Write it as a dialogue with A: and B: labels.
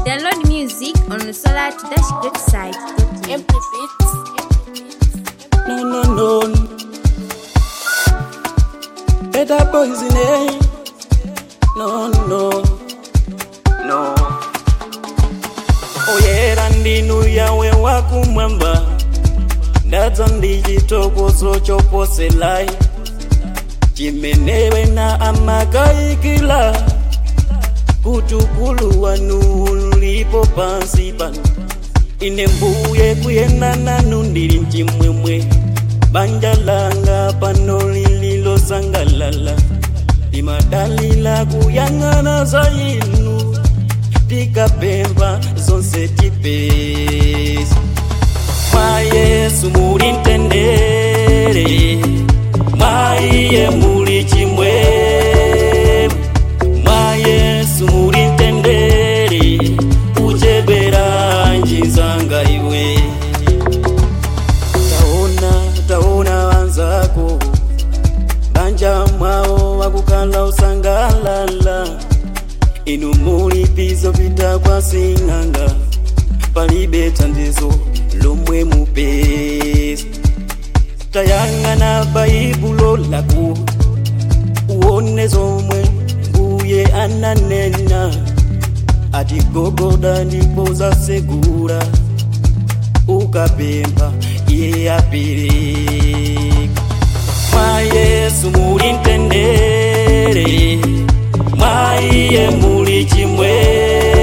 A: Download music on the Solar to Dash Great site.
B: MP Beats.
C: No, no, no. Better boys in it. No, no, no. oyera ndinu yawe wakumwamba ndadza ndi chitokozo choposelai chimenewe na amakayikila kuti ukulu wanu ulipo pansi pano ine mbuye kuyenda nanu ndili mchimwemwe banja langa pano lililosangalala limadalila kuyang'ana za inu tikapemba zonse tipezi mwa yesu muli mtendere mwa iye muli chimwemwe mwa yesu muli mtendere kuchebera njinzanga iwe taona taona wanzako banja mwawo wakukhala usangalala inu muli pizo pita kwa sing'anga palibe thandizo lomwe mupeza tayang'ana baibulo lako uone zomwe mbuye ananena ati gogoda ndipo zasegura ukapempha iye apereka mwa yesu muli mtendere mwa iye muli chimwemwe